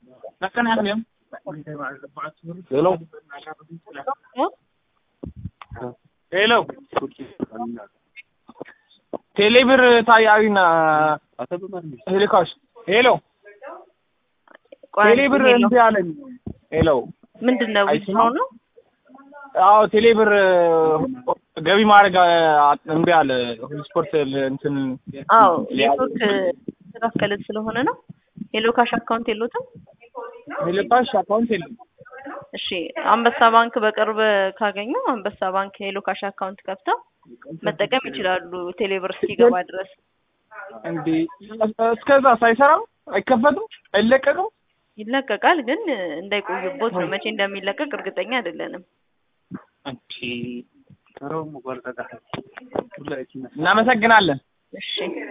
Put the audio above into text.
ሄሎ ሄሎ ቴሌብር ታያዊና ሄሊካሽ ሄሎ ቴሌብር እምቢ አለኝ። ሄሎ ምንድን ነው ዊዝድሮው ነው? አዎ ቴሌብር ገቢ ማድረግ እምቢ አለ። ስፖርት እንትን አዎ ኔትወርክ ስላስከለድ ስለሆነ ነው። ሄሎ ካሽ አካውንት የሎትም? ሄሊካሽ አካውንት የለም። እሺ አንበሳ ባንክ በቅርብ ካገኙ አንበሳ ባንክ ሄሎ ካሽ አካውንት ከፍተው መጠቀም ይችላሉ። ቴሌብር እስኪገባ ድረስ እንዴ እስከዛ ሳይሰራም አይከፈትም አይለቀቅም። ይለቀቃል፣ ግን እንዳይቆዩቦት ነው። መቼ እንደሚለቀቅ እርግጠኛ አይደለንም። እናመሰግናለን። እሺ